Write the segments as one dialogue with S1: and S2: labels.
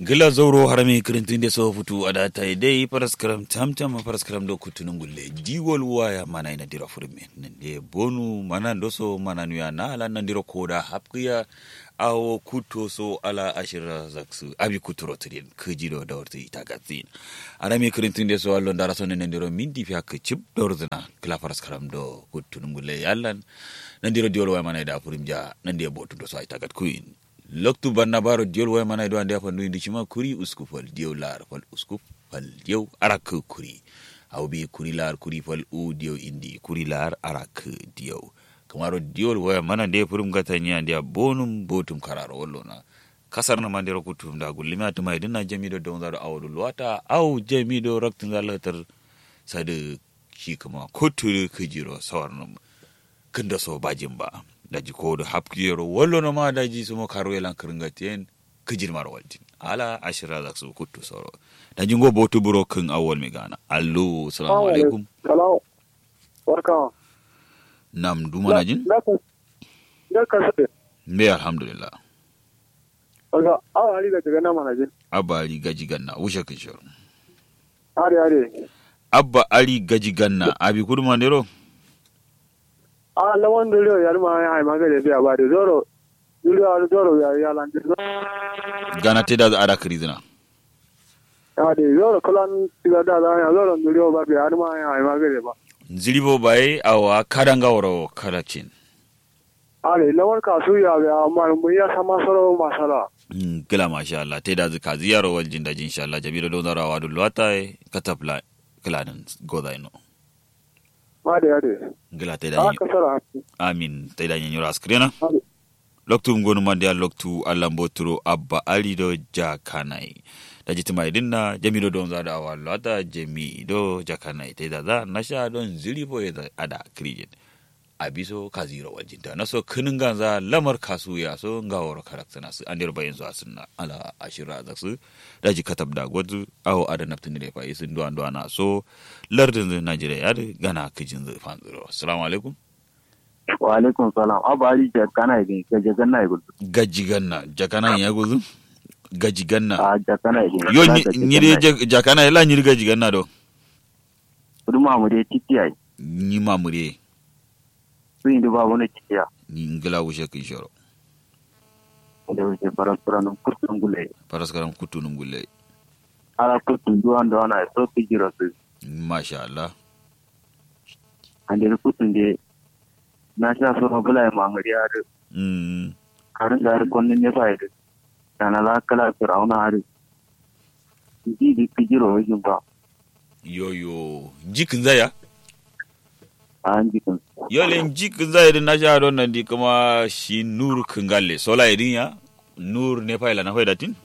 S1: gila zauro harami kirintin da so futu a data dai paraskaram tamtam paraskaram do kutunun gulle diwol waya mana ina dira furme nde bonu mana doso mana nuya na ala nan dira koda hapkiya awo kuto so ala ashira zaksu abi kuturo tidin kujiro da warti ita gatsin harami kirintin da so allo ndara so nan dira mindi fi hak chip dorzna kila paraskaram do kutunun gulle yallan nan dira diwol waya mana da furimja nan dira botu do so ita gat kuin loktu banna baro diol way mana do ande fandu indi cima kuri usku fal diol lar fal usku fal diol arak kuri aw bi kuri lar kuri fal u diol indi kuri lar arak diol kamaro diol way mana de purum gata nya ande bonum botum kararo wollona kasar na mandero kutum da gullima to mai dinna jami do don zaro awdu luwata aw jami do raktin zalatar sade shi kuma koturu kujiro sawarnum kinda so bajin ba daji ko da hapkiyero wallo no ma daji sumo karo elan kirngatien kijin mar waljin ala ashira da su kuttu soro daji ngo botu buro kin awol mi gana allo assalamu alaikum
S2: salam barka
S1: nam duma na jin
S2: da ka sabe
S1: me alhamdulillah
S2: barka awa ali ga daga nama na jin
S1: abba ali gaji ganna wushe kin shoro
S2: are are
S1: abba ali gaji ganna abi kuduma ndero
S2: a lawan dole ya ma ya ma ga da biya ba da zoro dole ya zoro ya ya lan
S1: gana te da ada krizina
S2: ya de zoro kulan tiga da da ya zoro dole ba biya ma ya ma ga da ba
S1: zilibo bai awa kadanga woro kadacin
S2: are lawan ka su ya ya amma mun ya sama soro masala
S1: gila masha Allah te da zika ziyaro waljin da jin insha Allah jabiro don zarawa dulwata katapla klanin godaino
S2: Ade ade.
S1: Gila ta da
S2: kasara.
S1: Amin ta da nyanyura askrena. Loktu ngonu mandi loktu Allah mboturo abba ali do jakanai. Da jiti mai dinna jami do don zada wa lata jami do jakanai ta da za nasha don ziri bo ya ada krijin. Abiso kaziro wajinta naso kinin ganza lamar kasu ya so ngaworo karaktana su andir bayin zuwa sunna ala ashira da su daji katab da gwazu awo ada naftin da fa isin duwan duwana so lardin zai najeriya ya gana kijin zai fanzuro assalamu alaikum
S3: wa alaikum salam abali jakana idin ga jaganna ya gudu
S1: gaji ganna jakana ya gudu gaji ganna
S3: a jakana idin
S1: yo ni de jakana la ni gaji ganna do
S3: ruma mu de titiya
S1: ni mamure
S3: su indi ba wani titiya
S1: ni ngila wushe kin shoro
S3: da wuce parasparan kurtun gule
S1: paraskaram kutunum gulle
S3: ala kurtun duwan da wana so ki jira su
S1: masha Allah
S3: ande kurtun de na sha so ma bula ma ngari ar
S1: mm
S3: karin da ar konnin ne fa ide kana la kala firauna ar ji di ki jiro wajin ba
S1: yo yo jikin zaya
S3: an jikin
S1: yolen jikin zaya din na sha don nan di kuma shi nur kingalle sola idin ya nur ne fa ila na hoida tin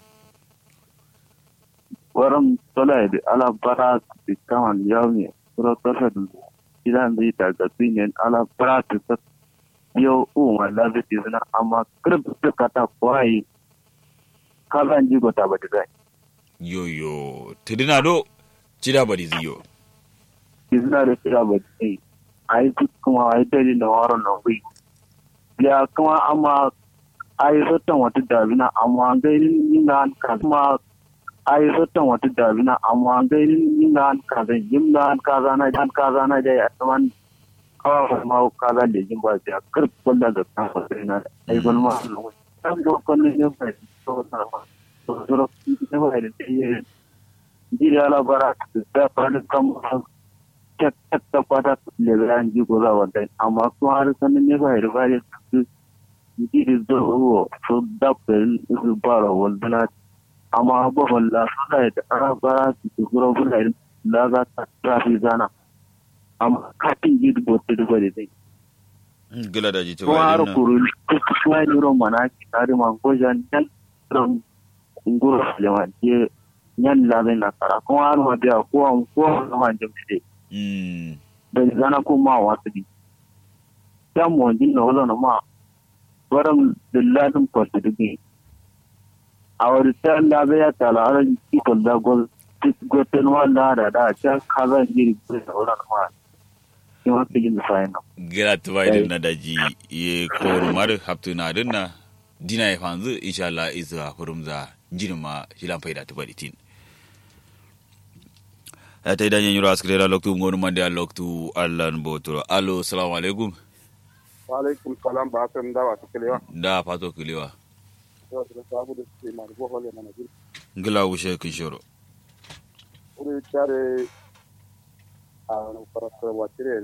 S3: waram sola ide ala bara ti kaman yawmi sura tarfa idan zai daga tsinin ala bara ti yo u ma la bi zina amma kirb ta kata kwai kalan ji gota ba diga
S1: yo yo tidina do cida bari ziyo
S3: izina da tsira ba dai ai duk kuma ai dai da waro na wi ya kuma amma ai sotan wata dabina amma gairin yin ka kuma ai sotan wata dabina amma gairin yin ka zan yin kaza na dan kaza na da ya tsaman kawa ma kaza da jin ba ya kar kulla da kan sai na ai gol ma dan go kon ne ba to na ma to to ne ba da sai ji da la bara da fara kam tek tek ta kwata le ran ji ko za wanda amma kuma har sanin ne ba da ba da ji da zo so da pen su bara wanda amma ba walla suna da ara bara su gura gura da za ta trafi zana amma kafin yi dubote dubo da zai.
S1: gila da jita
S3: Kuma har kuru kuma yi ron mana ki tare man goja nyan ron nguro lewa je nyan labe na kara kuma har ma biya ko an ko an ma jamde
S1: mm
S3: da zana ko ma wasu di. Ya mo din na wala na ma waram dilladin ko su dubi. A wani ta labe ya tala aran ki ko da gol goten wala da da ta kaza jiri ko da wala na ma. Ki ma ki jin da sai na.
S1: gira tuba idin na daji ye koru mar haptu na dinna dina ya fanzu insha Allah isa furumza jirma shilan faida ta bari tin ya ta idan yanyuro askrera loktu ngonu mande a loktu allan botoro alo salamu alaikum
S2: wa alaikum salam ba san da wa tikelewa
S1: da fato kilewa
S2: yau da sabu da su ma ko hole mana jin
S1: ngila wushe kishoro
S2: uri tare a farasa wa tire